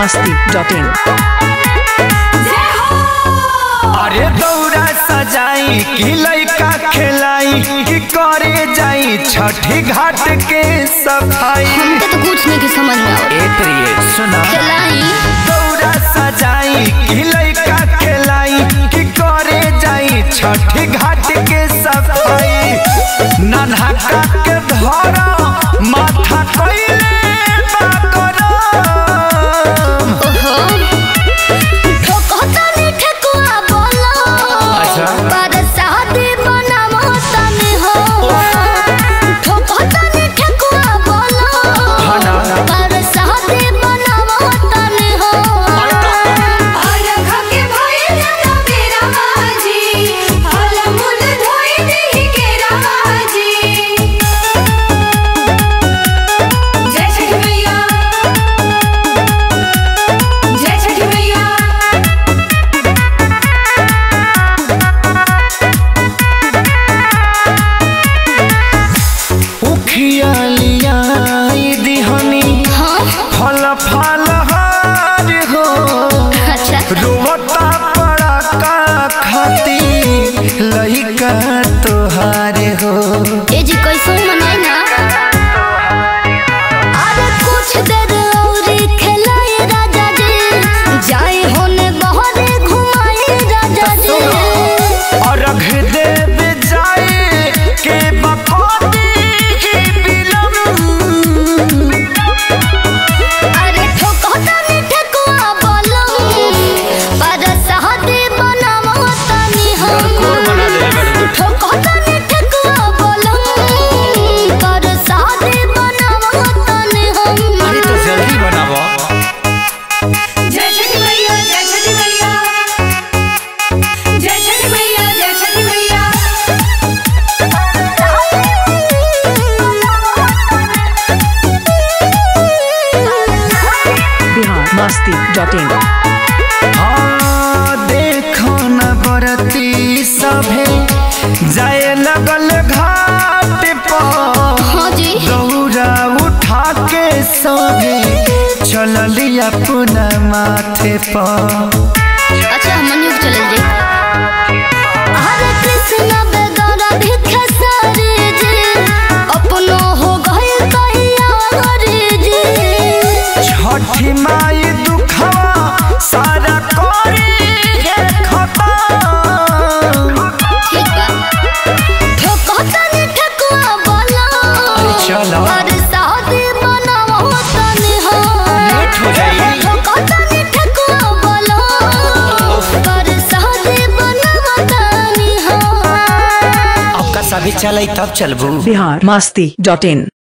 masti.in अरे दौरा सजाई कि लइका खेलाई कि करे जाई छठी घाट के सफाई हमके तो कुछ नहीं की समझ में आवत ए प्रिय सुना खेलाई दौरा सजाई कि लइका खेलाई कि करे जाई छठी घाट के सफाई नन्हा के धरा माथा कइले बाकरम ओहो ठोकता ने ठेकुआ बोलो अच्छा। पर शादी बनावो तने हो ठोकता ने ठेकुआ बोलो हाँ ना। पर शादी बनावो तने हो उखिया लियाई दिहनी हाँ फल फल हार हो अच्छा रोवता पड़ा का खाती लइका तोहार हो ए जी कैसे मनाई ना अरे कुछ देर और खेलाए राजा जी जाए होने बहरे घुमाए राजा जी और रख देव जाए के बकौती की बिलम अरे ठोकता ने ठेकुआ बोलो पर शादी बनावो तनी हो ठोकता ने ठेकुआ बोलो पर शादी बनावो तनी हो अरे तो जल्दी बनावो Bihar masti.in हाँ देखो न बरती सभे जाए लगल घाट पर हाँ जी दौरा उठा के सभे चलली अपना माथे पर अच्छा मनियुग चले जी हरे कृष्ण बेगौरा भिखे सारे जी अपनो हो गए कहिया हरे जी छठी माई दुखवा सारा करी हे खतम ठीक बा ठोकता ने ठकुआ बोला अरे चलो। और शादी बनावो तनी हो लेट हो जाई। ठोकता ने ठकुआ बोला और शादी बनावो तनी हो आपका सभी चले तब चलबू Bihar masti.in